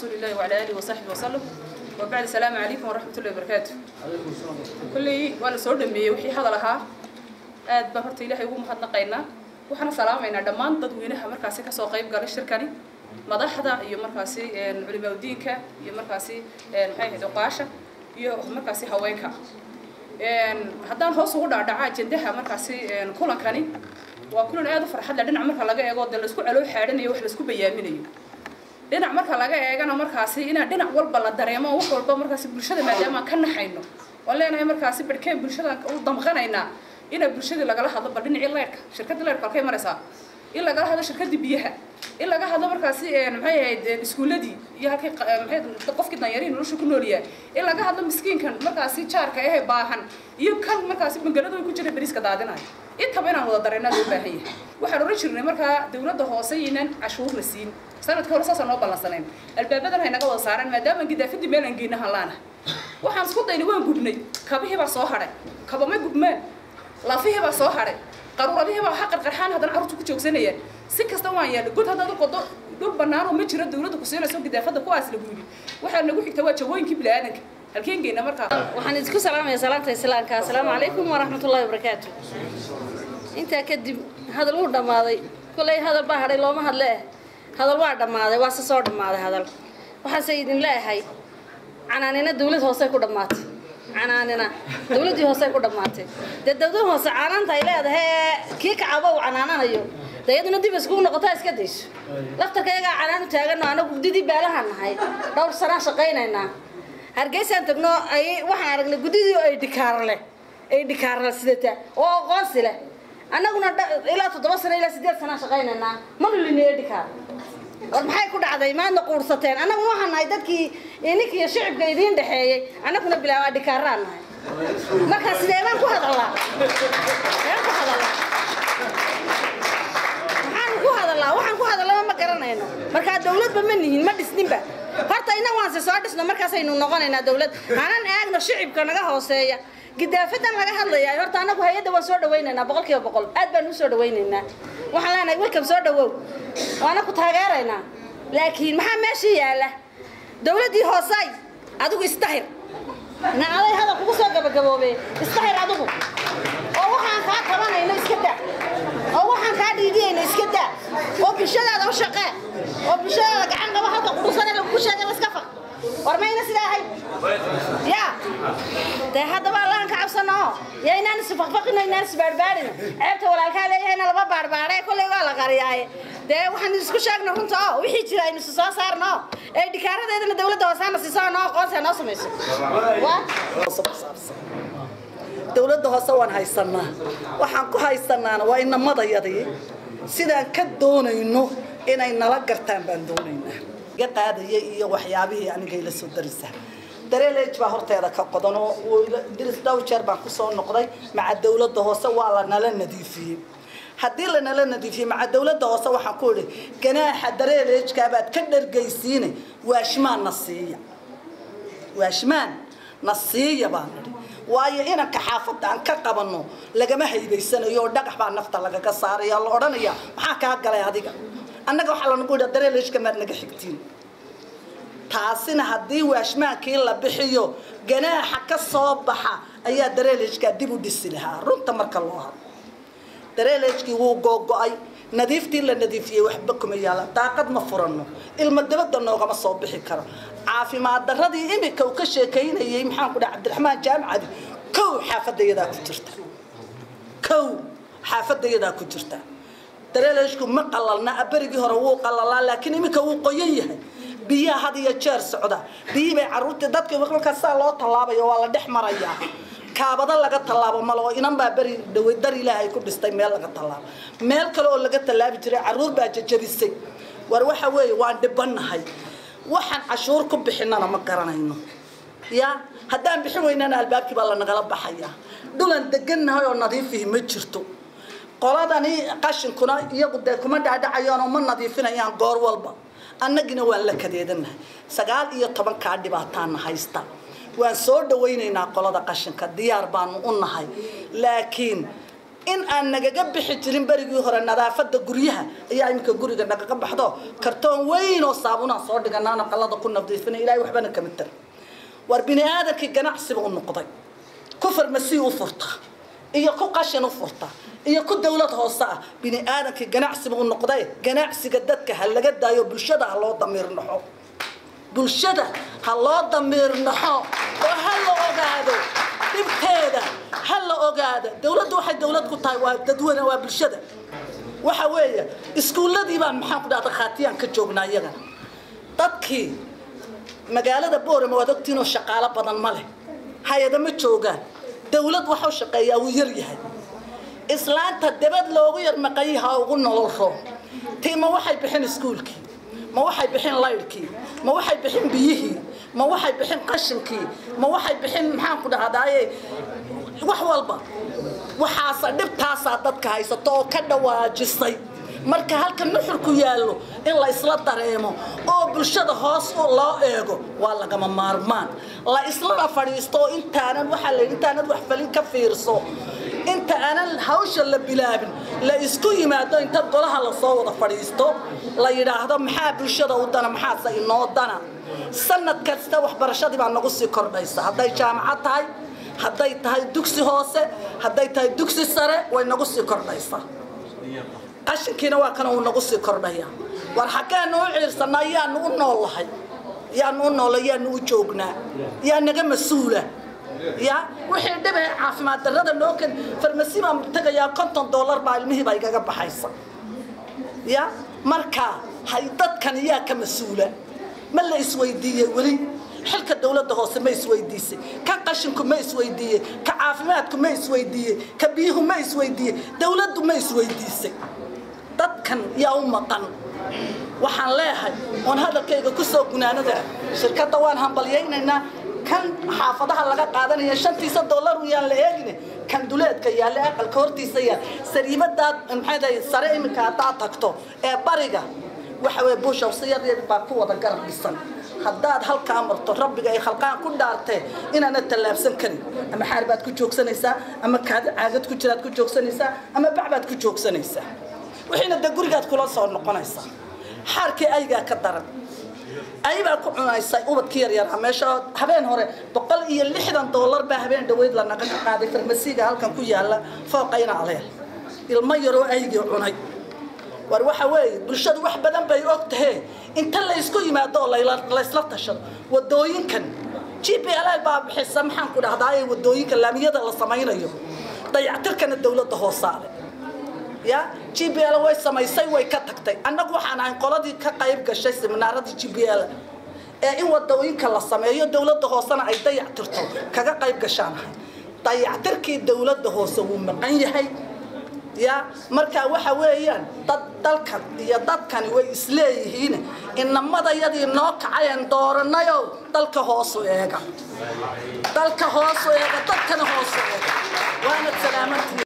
رسول الله وعلى آله وصحبه وسلم وبعد السلام عليكم ورحمة الله وبركاته كلي وانا سو دمبيي wixii hadal ahaa aad baan horta ilaahay ugu mahadnaqaynaa waxaana salaamaynaa dhammaan dadweynaha markaasi kasoo qayb galay shirkani madaxda iyo markaasi culimaadudiinka iyo markaasi maxay ahayd oqaasha iyo markaasi haweenka haddaan hoos ugu dhaadhaca ajendaha markaasi kulankani waa kulan aad u farxad leh dhinac marka laga eego dee laisku caloo xaadhanayo wax laisku bayaaminayo dhinac marka laga eegana markaasi inaan dhinac walba la dareemo wax walba markaasi bulshada maadaama aan ka naxayno waan leenahay markaasi barhkeen bulshadaan u damqanaynaa ina bulshadii lagala hadlo bal dhinacii leerka shirkadda leerka halkay maraysaa in lagala hadlo shirkadii biyaha in laga hadlo markaasi maxay ahayd iskuuladii iyo halkay maxay qofkii danyarihii nolosha ku nool yahay in laga hadlo miskiinkan markaasi jaarka ehe baahan iyo kan markaasi bangalada ku jira beriiska daadinayo intaba inaan wada dareennaa loo baahan yahay waxaan oran jirnay markaa dawladda hoose inaan cashuurna siin sanadka hore saasaan noo ballansanayn albaabadan hay naga wada saaraan maadaama gidaafadii meel aan geynahan laana waxaan isku daynay waan gubnay kabihii baa soo hadhay kabama gubmaan lafihii baa soo hadhay qaruuradihii baa ha qarqarxaan haddana carruurta ku joogsanayaan si kasta waan yaallay god haddaad u qodo dhul bannaan oo ma jiro dawladda ku siinayso gidaafadda kuwaas lagu yidhi waxaa nagu xigta waa jawooyinkii bini'aadanka halkeen geyna markaa waxaan idinku salaamayaa salaanta islaamka assalaamu calaykum waraxmatullaahi wabarakaatu intaa kadib hadal wuu dhammaaday kollay hadal baa hadhay looma hadle eh hadal waa dhammaaday waa se soo dhammaaday hadal waxaase idin leeyahay canaanina dawlad hoosey ku dhammaatay canaanina dawladdii hoosey ku dhammaatay dee dawlad hoose canaanta ay leedahay ee kii kacaba uu canaananayo dee iyaduna dib iskugu noqotaa iska dayso laftarka iyagaa canaan u taagano anagu guddidii beelahaan nahay dhowr sanaa shaqaynaynaa hargeysaan tagno ay waxaan aragnay guddidii ay dhikaar leh ay dhikaar leh sidata oo aqoonsi leh annaguna ilaa toddoba sano ilaa sideed sanaa shaqaynaynaa manulini ee dhikaar war maxay ku dhacday maadna quursateen annaguna waxaan nahay dadkii ininka iyo shicibka idiin dhexeeyey annaguna bilaabaa dhikaaraan nahay markaa sidee baan ku hadallaa sideen ku hadallaa maxaan ku hadallaa waxaan ku hadallaba ma garanayno markaa dawladba ma nihin ma dhisninba horta innagu aanse soo dhisno markaasaynu noqonaynaa dawlad hanan eegno shicibka naga hooseeya gidaafadan laga hadlayaa horta annagu hay-adda waan soo dhawaynaynaa boqol kiiba boqol aad baan u soo dhawaynaynaa waxaan leenahay welcome soo dhawow waana ku taageeraynaa laakiin maxaa meesha yaala dawladdii hoosay adigu isdahir nacaday hadal kugu soo gabagaboobe isdahir adigu oo waxaan kaa tabanayno iska daa oo waxaan kaa dhiidiyayno iska daa oo bulshadaada u shaqee oo bulshadaada gacan qaba halka qudhusane lagugu sheegay iska faq war mayna sidaa ahayd ya dee haddaba allahan ka cabsano yaa inaan isfaqfaqino inaan isbaarbaarino ceebta walaalkaa leeyahayna laba baarbaare kolley waa la qariyaaye dee waxaan isku sheegno runta oo wixii jira aynu soo saarno ee dhikaaradeedana dawladda hoosaana siiso noo aqoonsi noo samayso dawladda hoose waan haysanaa waxaan ku haysanaana waa inamadayadii sidaan ka doonayno inay nala gartaan baan doonaynaa iga qaadaya iyo waxyaabihii aniga ila soo darisa dareelej baa horteeda ka qodan oo diris dhowr jeer baan kusoo noqday maca dawladda hoose waa la nala nadiifiyey haddii lanala nadiifiyey maca dawladda hoose waxaan ku idhi ganaaxa dareelejkaabaad ka dhargaysiine waashmaan na siiya waashmaan na siiya baan idhi waayo inanka xaafadda aan ka qabanno lagama haybaysanayo oo dhagax baa nafta lagaga saaraya la odhanaya maxaa kaa galay adiga annaga waxaa lanagu yidha dareelejka maad naga xigtiin taasina haddii waashmaankii la bixiyo ganaaxa ka soo baxa ayaa dareelejkaa dib u dhisi lahaa runta marka loo hado dareelejkii wuu googo-ay nadiiftii la nadiifiyey waxba kuma yaala daaqad ma furanno ilmo dabadda noogama soo bixi karo caafimaad daradii imika uu ka sheekaynayay maxaan ku dhaha cabdiraxmaan jaamicadi kow xaafadayadaa ku jirta kow xaafadayadaa ku jirta dareelejku ma qalalna berigii hore wuu qalalaa laakiin iminka wuu qoyan yahay biyaha had iyo jeer socda biyihii bay carruurtii dadkii markaa saa loo tallaabayo waa la dhex marayaa kaabado laga tallaabo malo oo inan baa beri dhawey dar ilaahay ku dhistay meel laga tallaabo meel kale oo laga tallaabi jiray carruur baa jajabisay war waxa weeye waan dhibannahay waxaan cashuur ku bixinana ma garanayno ya haddaan bixin weynana albaabkii baa lanagala baxayaa dhulan degannahay oo nadiifihi ma jirto qoladani qashinkuna iyagu dee kuma dhaadhacayaanoo ma nadiifinayaan goor walba annagina waan la kadeedanahay sagaal iyo tobankaa dhibaataana haysta waan soo dhawaynaynaa qolada qashinka diyaar baanu u nahay laakiin in aan nagaga bixi jirin berigii hore nadaafada guryaha ayaa iminka guriga nagaga baxdo kartoon weyn oo saabunaan soo dhiganaan aqalada ku nadiifina ilaahay waxbana kama tar war bini aadamkii ganacsiba u noqday ku farmasi u furta iyo ku qashin u furta iyo ku dawlad hoose ah bini aadamkii ganacsiba u noqday ganacsiga dadka ha laga daayo bulshada ha loo damiir naxo bulshada ha loo damiir naxo oo ha la ogaado dhibteeda ha la ogaado dawladdu waxay dawlad ku tahay waa dadweyne waa bulshada waxa weeye iskuulladii baan maxaan ku dhahda khaatiyaan ka joognaa iyaga dadkii magaalada boorama waad ogtiin oo shaqaalo badan ma leh hay-ada ma joogaan dawlad waxuu shaqeeyaa wuu yar yahay islaanta dabad loogu yar maqayay ha ugu nolosho tii ma waxay bixin iskuulkii ma waxay bixin laydhkii ma waxay bixin biyihii ma waxay bixin qashinkii ma waxay bixin maxaan ku dhahdaaye wax walba waxaasa dhibtaasaa dadka haysato oo ka dhawaajisay marka halka nuxurku yaallo in la isla dareemo oo bulshada hoos loo eego waa lagama maarmaan la islana fadhiisto oo intaanan waxaa la intaanad wax falin ka fiirso inta aanan hawsha la bilaabin la isku yimaado inta golaha lasoo wada fadhiisto la yidhaahdo maxaa bulshada u dana maxaase inoo dana sanad kasta waxbarashadii baa nagu sii kordhaysa hadday jaamacad tahay hadday tahay dugsi hoose hadday tahay dugsi sare way nagu sii kordhaysaa qashinkiina waa kana uu nagu sii kordhaya war xaggeenu u ciirsanaa yaanu u noolahay yaanu u noola yaanu u joognaa yaa naga mas-uula ya wixii dhibay caafimaad darrada noo ken farmasi baan tagayaa konton dollar baa ilmihii baa igaga baxaysa ya marka hay dadkan yaa ka mas-uula ma la isweydiiyey weli xilka dawladda hoose ma isweydiisay ka qashinku ma isweydiiyey ka caafimaadku ma isweydiiyey ka biyuhu ma isweydiiyey dawladdu ma isweydiisay dadkan yaa u maqan waxaan leeyahay oon hadalkayga ku soo gunaanada shirkadda waan hambalyaynaynaa kan xaafadaha laga qaadanaya shantiisa dollar yaan la eegine kan duleedka yaale aqalka hortiisa yaal sariibadaad maxay sare iminka haddaad tagto ee bariga waxa weye buushawsi yar yar baa ku wada garab dhisan haddaad halkaa marto rabbiga ay khalqaan ku dhaartee inaana tallaabsan karin ama xaar baad ku joogsanaysaa ama caagad ku jiraad ku joogsanaysaa ama bac baad ku joogsanaysaa wixiina de gurigaad kula soo noqonaysaa xaarkii aygaa ka daran ayibaa ku cunaysay ubadkii yaryaraa meesha habeen hore boqol iyo lixdan dollar baa habeen dhaweyd lanaga ka qaaday farmasiga halkan ku yaala fooqayna aleel ilmo yaroo aygii cunay war waxa weeye bulshadu wax badan bay og tahee inta la isku yimaado oo laysla tashado wadooyinkan g p l baa bixisa maxaan ku dhahdaa wadooyinka laamiyada la samaynayo dayactirkana dawladda hoosaale ya g b l way samaysay way ka tagtay annagu waxaan ahay qoladii ka qayb gashay seminaaradii g b l ee in wadooyinka la sameeyo dawladda hoosena ay dayactirto kaga qayb gashaan ahay dayactirkii dawladda hoose wuu maqan yahay ya markaa waxa weeyaan dad dalkan iyo dadkani way isleeyihiin inamadayadii noo kacayeen dooranayow dalka hoosu eega dalka hoosu eega dadkana hoosu eega waana salaamantii